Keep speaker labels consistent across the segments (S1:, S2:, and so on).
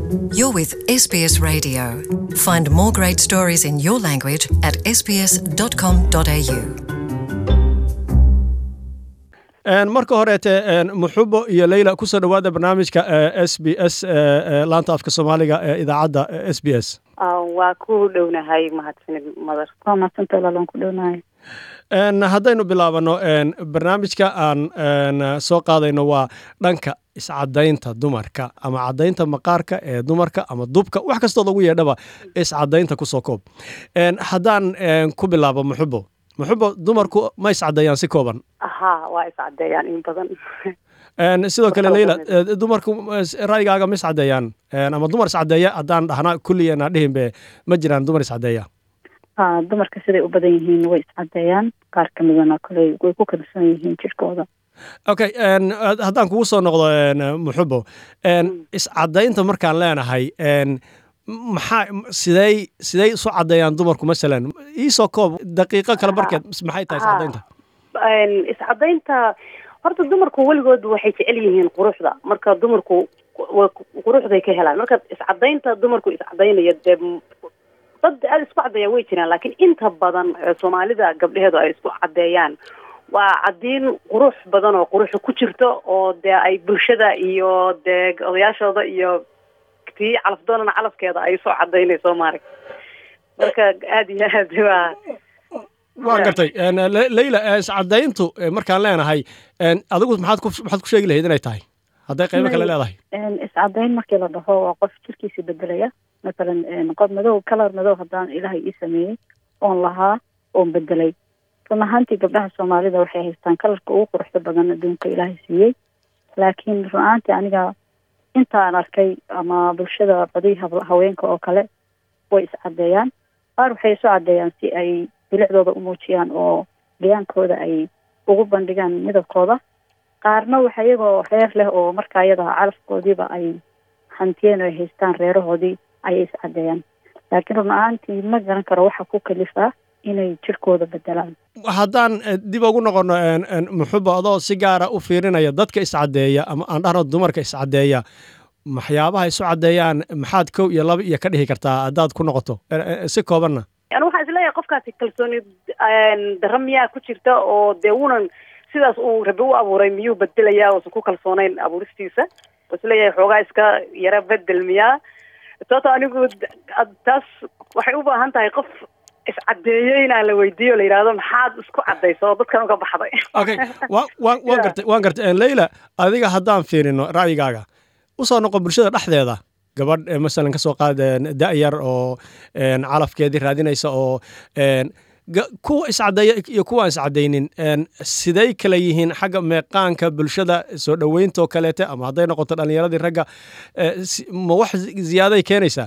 S1: You're with SBS Radio. Find more great stories in your language at sbs.com.au.
S2: marka horeete muxubo iyo leyla kusoo dhowaada barnaamijka s b s laanta afka soomaaliga ee idaacadda s b s
S3: waa ku dhownahay mahadsanid madar
S4: waa mahadsanta walaalaan ku dhownahay
S2: haddaynu bilaabano barnaamijka aan soo qaadayno waa dhanka iscadaynta dumarka ama cadaynta maqaarka ee dumarka ama dubka wax kastoo lagu yeedhaba iscadaynta kusoo koob haddaan ku bilaabo muxubo muxubo dumarku ma iscadeeyaan si kooban
S3: ha waa iscadeeyaan in badan
S2: sidoo kale leyla dumarku ra'yigaaga ma iscadeeyaan ama dumar iscadeeya haddaan dhahna kulligeena dhihinbe ma jiraan dumar iscadeeya
S4: ha dumarka siday u badan yihiin way iscadeeyaan qaar ka midana koley way ku kalsoon yihiin jirkooda
S2: okay haddaan kugu soo noqdo muxubo iscadaynta markaan leenahay maxaa sidey sidey isu cadeeyaan dumarku masalan iisoo koob daqiiqo kale barkeed maxay tahay iscadaynta
S3: iscadaynta horta dumarku weligood waxay jecel yihiin quruxda marka dumarku quruxday ka helaan marka iscadaynta dumarku iscadaynaya dee dad aada isku cadeeyaa way jiraan laakiin inta badan soomaalida gabdheheedu ay isku cadeeyaan waa cadiin qurux badan oo quruxa ku jirto oo dee ay bulshada iyo dee odayaashooda iyo tii calafdoonana calafkeeda ay soo cadaynayso maarag marka aada iyo aad waa
S2: waan gartay leyla iscadayntu markaan leenahay adigu maxaad ku maxaad ku sheegi lahayd inay tahay hadday qaybo kale leedahay
S4: iscadayn markii la dhaho waa qof jirkiisa bedelaya masalan qof madow kalar madow haddaan ilaahay ii sameeyey oon lahaa oon bedelay run ahaantii gabdhaha soomaalida waxay haystaan kalarka ugu quruxda badan adduunka ilaahay siiyey laakiin run ahaantii aniga intaan arkay ama bulshada badi haweenka oo kale way iscadeeyaan qaar waxay isu cadeeyaan si ay bilicdooda u muujiyaan oo gayaankooda ay ugu bandhigaan midabkooda qaarna waxa iyagoo reer leh oo markaa iyada calafkoodiiba ay hantiyeen ay haystaan reerahoodii ayay iscadeeyaan laakiin run ahaantii ma garan karo waxa ku kalifaa inay jirkooda bedelaan
S2: haddaan dib ugu noqono muxuba adoo si gaara u fiirinaya dadka iscadeeya ama aan dhahno dumarka iscadeeya waxyaabaha isu cadeeyaan maxaad kow iyo laba iyo ka dhihi kartaa haddaad ku noqoto si koobanna
S3: yani waxaan isleeyahay qofkaasi kalsooni dara miyaa ku jirta oo dee wunan sidaas uu rabi u abuuray miyuu bedelayaa oosan ku kalsoonayn abuuristiisa oo isleeyahay xoogaa iska yara bedel miyaa sababto anigu taas waxay u baahan tahay qof iscadeeyey inaan la weydiiyo la yidhahdo maxaad isku cadayso oo dadkan uga baxday
S2: okay wa wa waan gartay waan gartay leyla adiga haddaan fiirino ra'yigaaga usoo noqo bulshada dhexdeeda gabadh masalan kasoo qaad da-yar oo calafkeedii raadinaysa oo kuwa iscadeeya iyo kuwa aan iscadaynin siday kala yihiin xagga meeqaanka bulshada soo dhoweyntaoo kaleete ama hadday noqoto dhalinyaradii ragga ma wax ziyaaday keenaysaa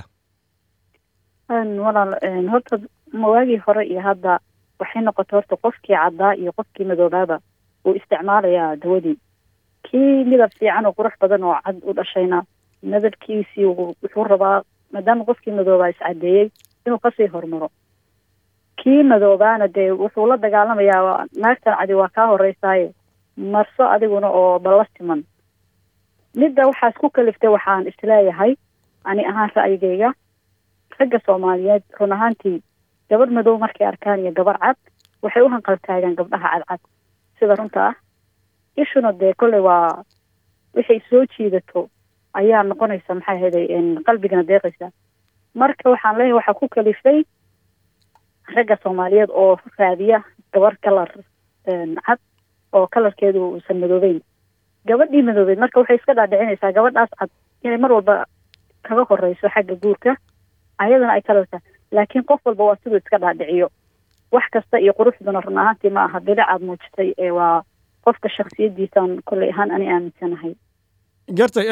S4: walaal horta mawaagii hore iyo hadda waxay noqotay horta qofkii caddaa iyo qofkii madoobaaba uu isticmaalayaa dawadii kii midab fiican oo qurux badan oo cad u dhashayna madabkiisii wuxuu rabaa maadaama qofkii madoobaa iscadeeyey inuu kasii hormaro kii madoobaana dee wuxuu la dagaalamayaa naagtan cadi waa kaa horeysaaye marso adiguna oo balla siman midda waxaas ku kaliftay waxaan isleeyahay ani ahaan ra'yigayga ragga soomaaliyeed run ahaantii gabadh madow markay arkaan iyo gabar cad waxay u hanqaltaagaan gabdhaha cadcad sida runta ah ishuna dee kolley waa waxay soo jiidato ayaa noqonaysa maxay ahayday qalbigana deeqaysa marka waxaan leeyahay waxaa ku kalifay ragga soomaaliyeed oo raadiya gabar kalar cad oo kalarkeedu uusan madoobeyn gabadhii madoobeyd marka waxay iska dhaadhicinaysaa gabadhaas cad inay mar walba kaga horeyso xagga guurka ayadana ay kalarka laakiin qof walba waa siduu iska dhaadhiciyo wax kasta iyo quruxduna run ahaantii ma aha bilic aad muujitay ee waa qofka shaksiyadiisaan kolley ahaan ani aaminsanahay
S2: gartay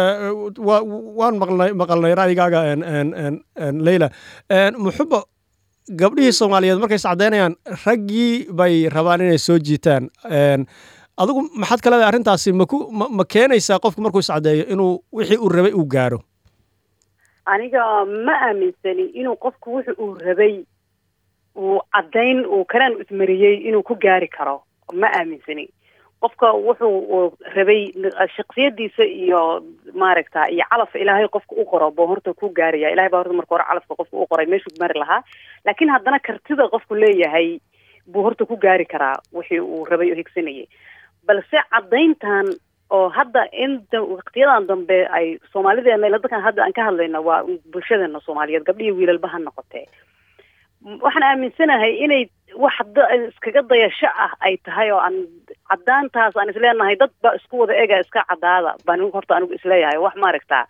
S2: waan maqlnay maqalnay ra'yigaaga leyla muxuba gabdhihii soomaaliyeed markay iscadeynayaan raggii bay rabaan inay soo jiitaan adigu maxaad ka leedahay arrintaasi maku ma ma keenaysaa qofku markuu iscadeeyo inuu wixii uu rabay uu gaaro
S3: aniga ma aaminsani inuu qofku wuxu uu rabay uu caddayn uu kanaan ismariyey inuu ku gaari karo ma aaminsani qofka wuxuu rabay shaksiyadiisa iyo maaragta iyo calaf ilaahay qofka u qoro buu horta ku gaaraya ilahay baa horta marka hore calafka qofka u qoray meeshuu mari lahaa laakiin haddana kartida qofku leeyahay buu horta ku gaari karaa wixii uu rabay oo higsanayay balse caddayntan oo hadda in waqtiyadan dambe ay soomaalideena dadkan hadda aan ka hadlayna waa bulshadeena soomaaliyeed gabdhihi wiilalba ha noqotee waxaan aaminsanahay inay wax iskaga dayasho ah ay tahay oo aan caddaantaas aan isleenahay dad ba isku wada ega iska caddaada baan horta anigu isleeyahay wax maaragtaa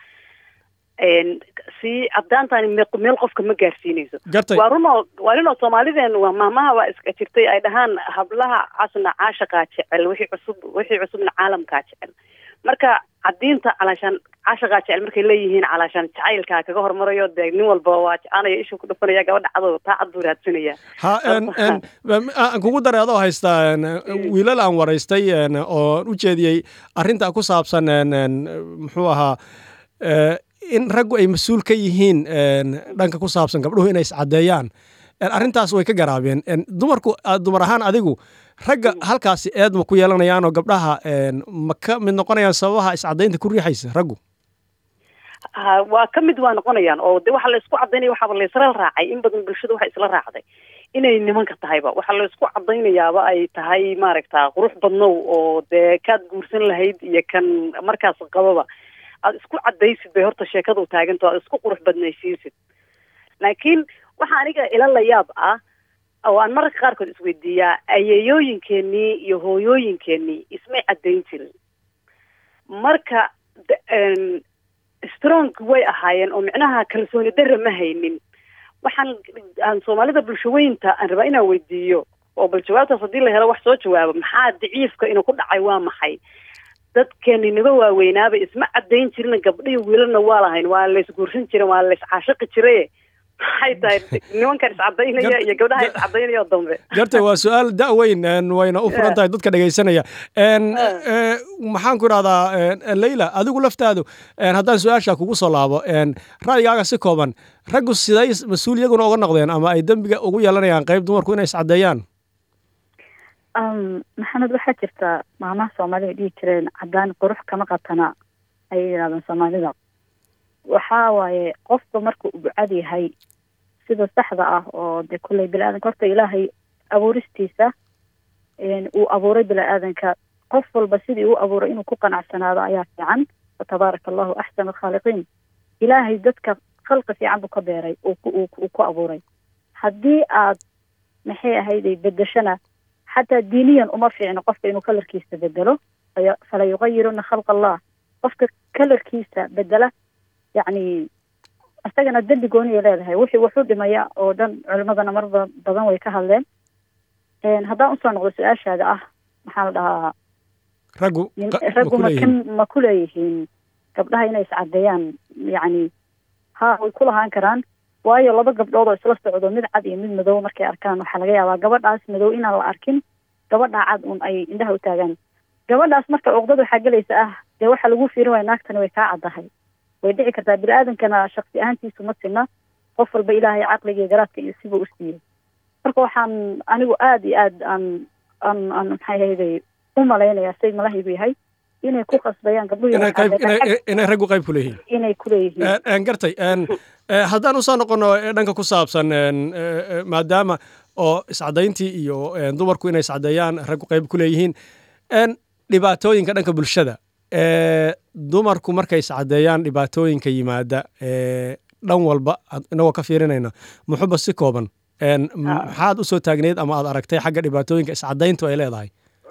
S3: si caddaantaani meel qofka ma gaarsiinayso waa runoo waa runoo soomaalideen waa maamaha waa iska jirtay ay dhahaan hablaha casna caashaqaa jecel wixii cusub wixii cusubna caalamkaa jecel marka caddiinta calaashaan caashaqaa jecel markay leeyihiin calaashaan jacaylkaa kaga hormarayo dee nin walba waa jecanaya ishuu ku dhufanaya gabadha cadow taa cad buu raadsanaya
S2: ha aan kugu daray adoo haystaa wiilal aan waraystay oo u jeediyey arrinta ku saabsan muxuu ahaa in raggu ay mas-uul ka yihiin dhanka ku saabsan gabdhuhu inay iscaddeeyaan arrintaas way ka garaabeen dumarku dumar ahaan adigu ragga halkaasi eed ma ku yeelanayaan oo gabdhaha ma ka mid noqonayaan sababaha iscaddaynta ku riixaysa raggu
S3: waa ka mid waa noqonayaan oo de waxa la isku caddaynaya waxaaba laysla raacay in badan bulshada waxa isla raacday inay nimanka tahayba waxaa la isku caddaynayaaba ay tahay maaragta qurux badnow oo dee kaad guursan lahayd iyo kan markaas qababa aada isku caddaysid bay horta sheekadu taaganto aada isku qurux badnaysiisid laakiin waxaa aniga ila la yaab ah oo aan mararka qaarkood isweydiiyaa ayeeyooyinkeenii iyo hooyooyinkeenii ismay caddayn jirin marka strong way ahaayeen oo micnaha kalsooni darra ma haynin waxaan aan soomaalida bulshaweynta aan rabaa inaan weydiiyo oo bal jawaabtaas haddii la helo wax soo jawaabo maxaa daciifka inuu ku dhacay waa maxay dadkeeni naga waaweynaaba isma caddayn jirin gabdhihi wiilalna waa lahayn waa laysguursan jiren waa layscaashiqi jiraye maxay tahay nimankan iscadaynaya iyo gabdhaha iscadaynaya dambe
S2: garta waa su-aal da-weyn wayna u furan tahay dadka dhegaysanaya maxaan ku idhahdaa leyla adigu laftaadu haddaan su-aasha kugu soo laabo ra'yigaaga si kooban raggu siday mas-uul iyaguna uga noqdeen ama ay dembiga ugu yeelanayaan qayb dumarku inay iscaddeeyaan
S4: maxamed waxaa jirta maamaha soomaalida dhihi jireen caddaan qurux kama qatana ayay yidhahdeen soomaalida waxaa waaye qofka marka uu bucad yahay sida saxda ah oo de kulley bini-aadanka horta ilaahay abuuristiisa uu abuuray bini-aadanka qof walba sidii uu abuuray inuu ku qanacsanaado ayaa fiican fatabaaraka allahu axsan alkhaaliqiin ilaahay dadka khalqi fiican buu ka beeray uu ku abuuray haddii aad maxay ahayday bedeshana xataa diiniyan uma fiicno qofka inuu kalarkiisa bedelo fala yuqayiruna khalqa allah qofka kalarkiisa bedela yacni isagana dembi gooniya leedahay wixii wuxuu dhimaya oo dhan culimadana mar badan way ka hadleen haddaan usoo noqdo su-aashaada ah maxaa la dhahaa
S2: raggu
S4: raggu maka ma ku leeyihiin gabdhaha inay iscadeeyaan yacni ha way ku lahaan karaan waayo laba gabdhood oo isla socdo mid cad iyo mid madow markay arkaan waxaa laga yaabaa gabadhaas madow inaan la arkin gabadhaa cad un ay indhaha u taagaan gabadhaas marka cuqdad waxaa gelaysa ah dee waxaa lagu fiirin waaya naagtani way kaa caddahay way dhici kartaa bini-aadankana shaksi ahaantiisu ma sinna qof walba ilaahay caqliga iyo garaadka iyo siba u siiyey marka waxaan anigu aada iyo aad aan aan aan maxay ahayday u malaynayaa say malahaygu yahay inay ku qasbayaan
S2: gabdhuhinay raggu qayb ku leeyihiin
S4: inay ku leeyihiin
S2: gartay haddaan usoo noqono dhanka ku saabsan maadaama oo iscadayntii iyo dumarku inay iscadeeyaan raggu qayb ku leeyihiin dhibaatooyinka dhanka bulshada dumarku markay iscadeeyaan dhibaatooyinka yimaada dhan walba inagoo ka fiirinayna muxuba si kooban maxaad usoo taagneyd ama aad aragtay xagga dhibaatooyinka iscadayntu ay leedahay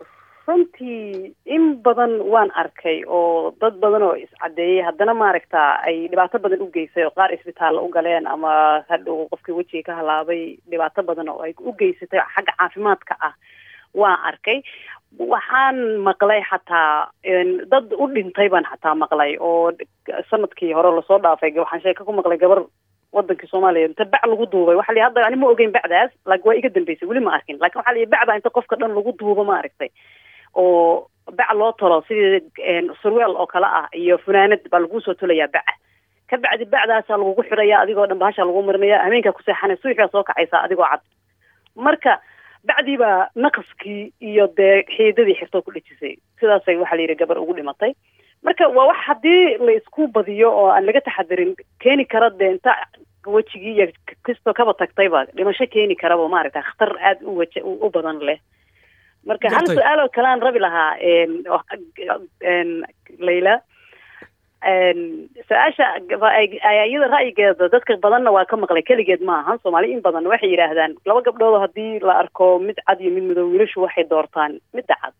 S3: runtii in badan waan arkay oo dad badan oo iscadeeyey haddana maaragta ay dhibaato badan u geysay oo qaar isbitaalla u galeen ama hadhow qofkii wejiga ka halaabay dhibaato badan oo ay u geysatay xagga caafimaadka ah waan arkay waxaan maqlay xataa dad u dhintay baan xataa maqlay oo sanadkii hore lasoo dhaafay waxaan sheeka ku maqlay gabar wadankii soomaaliya inta bac lagu duubay waxa la hadda ani ma ogeyn bacdaas laakiin waa iga dambeysay weli ma arkin lakin waxa la bac baa inta qofka dhan lagu duubo ma aragtay oo bac loo tolo sidii surweel oo kale ah iyo funaanad baa laguu soo tolayaa baca ka bacdi bacdaasaa lagugu xidhaya adigoo dhan bahashaa lagu marinaya hameenkaa ku seexanay suwix baa soo kacaysaa adigoo cad marka bacdiibaa naqaskii iyo dee xiidadii xirtoo ku dhejisay sidaasay waxaa la yidhi gabar ugu dhimatay marka waa wax haddii la isku badiyo oo aan laga taxadirin keeni kara dee inta wejigii iyo kastoo kaba tagtayba dhimasho keeni karaba maaragta khatar aada u waja u badan leh marka hal
S2: Gartay.
S3: su-aal oo kale aan rabi lahaa een, oo- een, layla een, su-aasha gaba- ay- ay- iyada ra'yigeeda dadka badanna waa ka maqlay keligeed ma ahan soomaali in badan waxay yidhaahdaan laba gabdhood haddii la arko mid cad iyo mid madow wiilashu waxay doortaan midda cad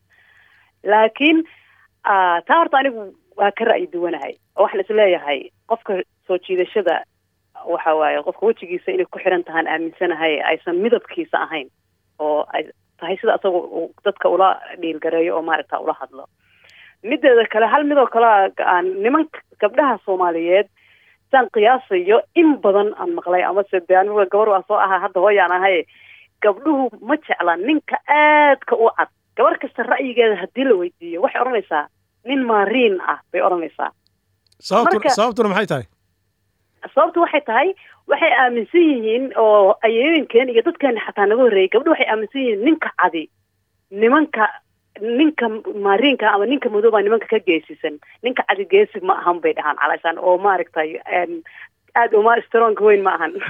S3: laakiin ah, taa horta anigu waa ka ra'yi duwanahay oo waxaan isleeyahay qofka soo jiidashada waxa waaye qofka wejigiisa inay ku xiran tahaan aaminsanahay aysan midabkiisa ahayn oo ay tahay sida asaga uu dadka ula dhiilgareeyo oo maaragta ula hadlo mideeda kale hal midoo kale aan nimanka gabdhaha soomaaliyeed saan qiyaasayo in badan aan maqlay amase dee anigu gabar waa soo ahaa hadda hooyaan ahay gabdhuhu ma jecla ninka aadka u cad gabar kasta ra'yigeeda haddii la weydiiyo waxay odhanaysaa nin maariin ah bay odhanaysaa
S2: sababtu
S3: Marka-
S2: sababtuna maxay tahay
S3: sababtu waxay tahay waxay aaminsan yihiin oo ayooyinkeen iyo dadkeena xataa naga horreeyay gabdho waxay aaminsan yihiin ninka cadi nimanka ninka maariinka ama ninka madooba nimanka ka geesisan ninka cadi geesi ma ahan bay dhahaan calaashaan oo maaragtay een, aada uma strong weyn ma ahan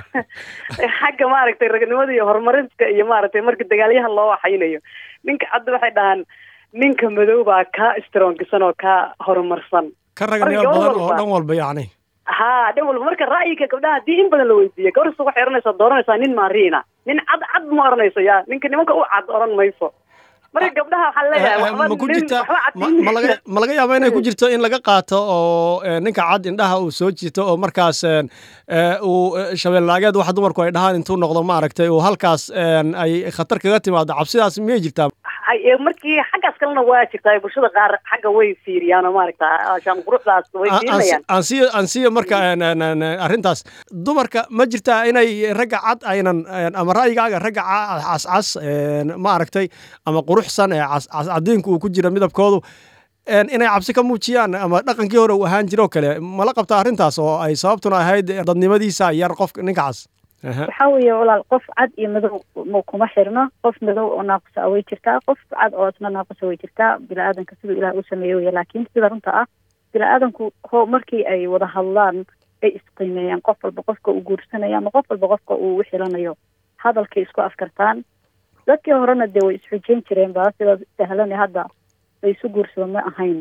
S3: xagga maaragtay ragnimada iyo horumarinta iyo maaragtay marka dagaalyahan loo waxaynayo ninka cadi waxay dhahaan ninka madoobaa ka strongsan oo ka horumarsan
S2: ka raganimo
S3: Marka
S2: badan oo
S3: walba-
S2: dhan walba yacni
S3: haa dhan walba marka ra'yiga gabdhaha haddii in badan la weydiiyo gabar kasta waxay odhanaysaa dooranaysaa nin maariina nin cad cad ma odhanayso yaa ninka nimanka u cad odhan mayso marka gabdhaha waxaa leeyahay
S2: Eh, eh,
S3: waxba
S2: ma ku
S3: nin
S2: jirta
S3: waxba
S2: ma
S3: cadin
S2: ma laga ma laga yaaba inay ku jirto in laga qaato oo eh, ninka cad indhaha uu soo jiito oo markaas eh, eh, uu eh, shabeellaageed waxa dumarku ay dhahaan intuu noqdo maaragtay uu halkaas eh, ay khatar kaga timaado cabsidaas miyay jirtaa
S3: Ay, eh, markii xaggaas kalena waa jirtaa bulshada qaar xagga way fiiriyaan oo maaragta shaan quruxdaas way
S2: Aan- aan si-
S3: fiirinayaan
S2: aan siiyo aan siiyo marka en- en- en- arrintaas dumarka ma jirtaa inay ragga cad aynan en, ama ra'yigaaga ragga ca- cascas en, ma aragtay ama quruxsan ee cas- cas- cadiinku uu ku jira midabkoodu en, inay cabsi ka muujiyaan ama dhaqankii hore uu ahaan jiro kale mala qabta arrintaas oo ay sababtuna ahayd dadnimadiisa yar qofka ninka cas Aha.
S4: waxaa weeye walaal qof cad iyo madow ma kuma xirno qof madow oo naaqusa way jirtaa qof cad oo isna naaqusa way jirtaa bini-aadanka siduu ilaah u sameeye weye laakiin sida runta ah bini-aadanku ho markii ay wada hadlaan ay isqiimeeyaan qof walba qofka uu guursanaya ama qof walba qofka uu u xilanayo hadalkay isku afkartaan dadkii horena dee way isxujeyn jireen ba sida sahlane hadda la isu guursado ma ahayn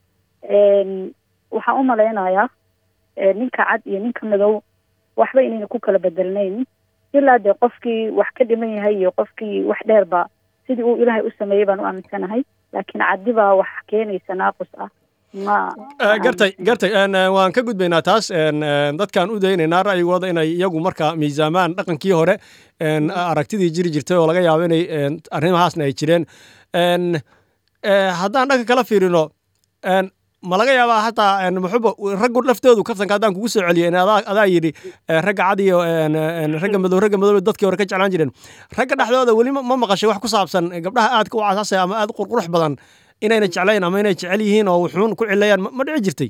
S4: Een, waxaan u malaynayaa ee, ninka cad iyo ninka madow waxba inayna ku kala bedelnayn ilaa dee qofkii wax ka dhiman yahay iyo qofkii wax dheerba sidii uu ilaahay u sameeyey baan u aaminsanahay laakiin caddi baa wax keenaysa naaqus ah ma
S2: Eh, gartay gartay en, eh, waan ka gudbaynaa taas en, eh, dadkaan u daynaynaa ra'yigooda inay iyagu marka miisaamaan dhaqankii hore en, aragtidii jiri jirtay oo laga yaabo inay en, arrimahaasna ay jireen En, eh, haddaan dhanka kala fiirino en, ma laga yaabaa hataa en, muxuba raggu laftoodu kaftanka haddaan kugu soo celiyo in adaa adaa yidhi eh, ragga cad iyo en, en, ragga madow ragga madow dadkii hore ka jeclaan jireen ragga dhexdooda weli ma ma maqashay wax ku saabsan gabdhaha aadka u casaasaya ama aad u qurqurux badan inayna jeclayn ama inay jecel yihiin oo wuxuun ku cilayaan ma- ma dhici jirtay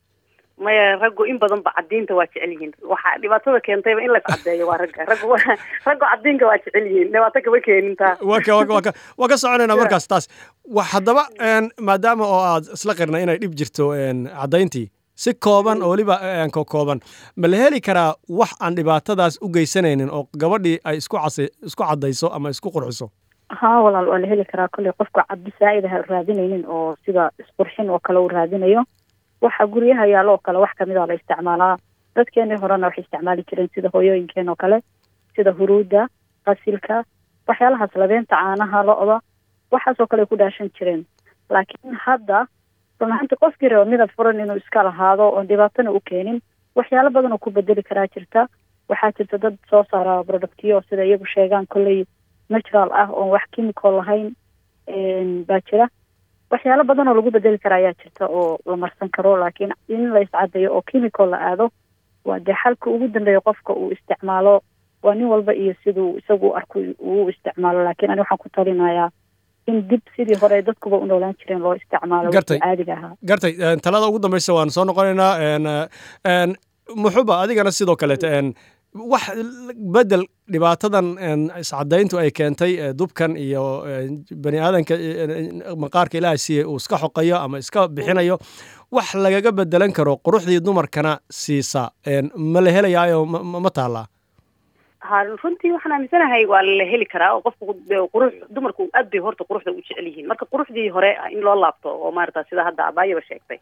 S3: maya raggu in badan ba cadiinta waa jecel yihiin waxaa dhibaatada keentayba in la iscadeeyo waa ragga raggu waa- raggu cadiinka waa jecel yihiin dhibaato kama keenin taa
S2: waa ka waa ka- waa ka waa ka soconaynaa markaas taas wa haddaba en, maadaama oo aad isla qirna inay dhib jirto en, caddayntii si kooban oo weliba en, ko kooban ma la heli karaa wax aan dhibaatadaas u geysanaynin oo gabadhii ay isku casi isku caddayso ama isku qurxiso
S4: haa walaal waa la heli karaa kolley qofka cabdi saa'id ha raadinaynin oo sida isqurxin oo kale uu raadinayo waxa guryaha yaalo oo kale wax kamid a la isticmaalaa dadkeenii horena waxay isticmaali jireen sida hooyooyinkeen oo kale sida huruudda qasilka waxyaalahaas labeenta caanaha lo-da waxaasoo kale ay ku dhaashan jireen laakiin hadda run ahaantii qofkii raba midab furan inuu iska lahaado oon dhibaatana u keenin waxyaalo badan oo ku bedeli karaa jirta waxaa jirta dad soo saara productyo sida iyagu sheegaan kolley natural ah oon wax chemical lahayn een, baa jira waxyaalo badan oo lagu bedeli kara ayaa jirta oo la marsan karo laakiin in la iscadeeyo oo chemical la aado waa dee xalka ugu dambeeya qofka uu isticmaalo waa nin walba iyo siduu isagu u arko uu u isticmaalo laakiin ani waxaan ku talinayaa in dib sidii hore dadkuba u noolaan jireen loo isticmaalo
S2: Gartay.
S4: wixii caadiga ahaa
S2: gartay en, talada ugu dambaysa waan soo noqonaynaa en, en, muxuba adigana sidoo kaleete en, wax bedel dhibaatadan iscadayntu ay keentay dubkan iyo bani aadanka maqaarka ilaahay siiyey uu iska xoqayo ama iska bixinayo wax lagaga bedelan karo quruxdii dumarkana siisa ma la helayaayo ma taallaa
S3: ha runtii waxaan aaminsanahay waa la heli karaa oo qofku qurux dumarku aad bay horta quruxda u jecel yihiin marka quruxdii hore in loo laabto oo maarata sida hadda abaayaba sheegtay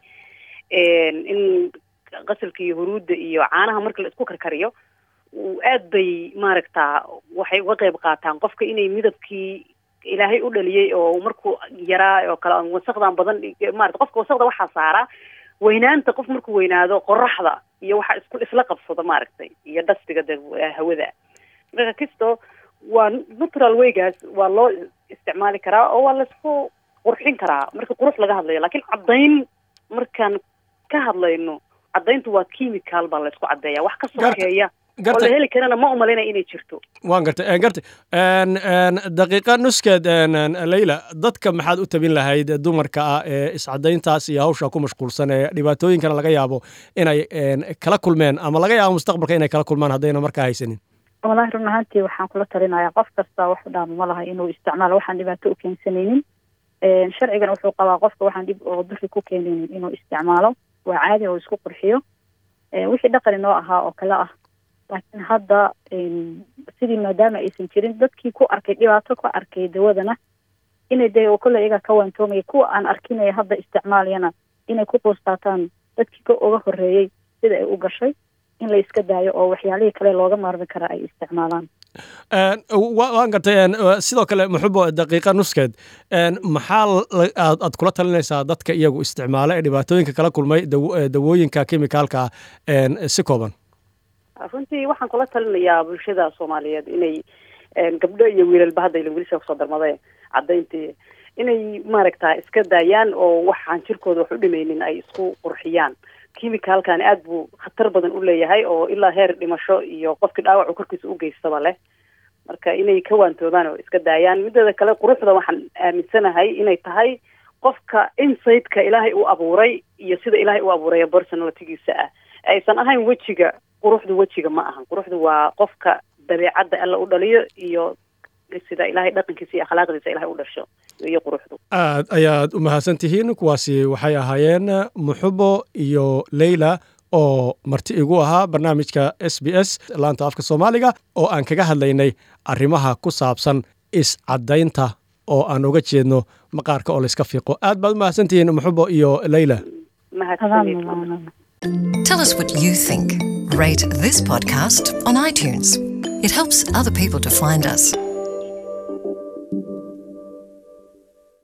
S3: in qasalka iyo huruudda iyo caanaha marka la isku karkariyo aad bay maaragta waxay uga qayb qaataan qofka inay midabkii ilaahay u dhaliyey oo markuu yaraa oo kale wasaqdan badan maarata qofka wasaqda waxaa saaraa weynaanta qof markuu weynaado qoraxda iyo waxa isku isla qabsado maaragtay iyo dhastiga de hawada marka kisto waa natural waygaas waa loo isticmaali karaa oo waa laisku qurxin karaa marka qurux laga hadlayo lakiin caddayn markaan ka hadlayno caddayntu waa chemical baa laysku caddeeya wax ka sokeeya oo la heli karana ma umalaynaya inay jirto
S2: waan gartay gartay daqiiqa nuskeed leyla dadka maxaad u tabin lahayd dumarka ah ee iscadayntaas iyo hawsha ku mashquulsan ee dhibaatooyinkana laga yaabo inay kala kulmeen ama laga yaabo mustaqbalka inay kala kulmaan haddayna markaa haysanin
S4: walahi run ahaantii waxaan kula talinayaa qof kasta wax dhaama ma laha inuu isticmaalo waxaan dhibaato u keensanaynin sharcigan wuxuu qabaa qofka waxaan dhib oo duri ku keenaynin inuu isticmaalo waa caadi oo isku qurxiyo wixii dhaqani noo ahaa oo kale ah laakiin hadda sidii maadaama aysan jirin dadkii ku arkay dhibaato ku arkay dawadana inay dee kolle iyaga ka waantoomaya kuwa aan arkinaya hadda isticmaalayana inay ku quustaataan dadkii ka uga horreeyey sida ay u gashay in la iska daayo oo waxyaalihii kale looga maarmi karaa ay isticmaalaan
S2: waan gartay sidoo kale muxubo daqiiqa nuskeed maxaa aad kula talinaysaa dadka iyagu isticmaala ee dhibaatooyinka kala kulmay dawooyinka kimikaalka ah si kooban
S3: runtii waxaan kula talinayaa bulshada soomaaliyeed inay gabdho iyo wiilalba hadda ila wiilasha kusoo darmaday caddayntii inay maaragta iska daayaan oo waxaan jirkooda wax u dhimaynin ay isku qurxiyaan kimicalkan aad buu khatar badan u leeyahay oo ilaa heer dhimasho iyo qofkii dhaawacu korkiisa u geystaba leh marka inay ka waantoobaan oo iska daayaan mideeda kale quruxda waxaan aaminsanahay inay tahay qofka insideka ilaahay u abuuray iyo sida ilaahay u abuuray personalitygiisa ah aysan ahayn wejiga quruxdu wejiga ma ahan quruxdu waa qofka dabeecadda alla u dhaliyo iyo sida ilaahay dhaqankiisa iyo akhlaaqdiisa ilahay u dhasho iyo quruxdu
S2: aad ayaad u mahadsan tihiin kuwaasi waxay ahaayeen muxubo iyo leyla oo marti igu ahaa barnaamijka s b s laanta afka soomaaliga oo aan kaga hadlaynay arrimaha ku saabsan iscadaynta oo aan uga jeedno maqaarka oo layska fiiqo aad baad u mahadsan tihiin muxubo iyo leyla
S1: Tell us what you think. Rate this podcast on iTunes. It helps other people to find us.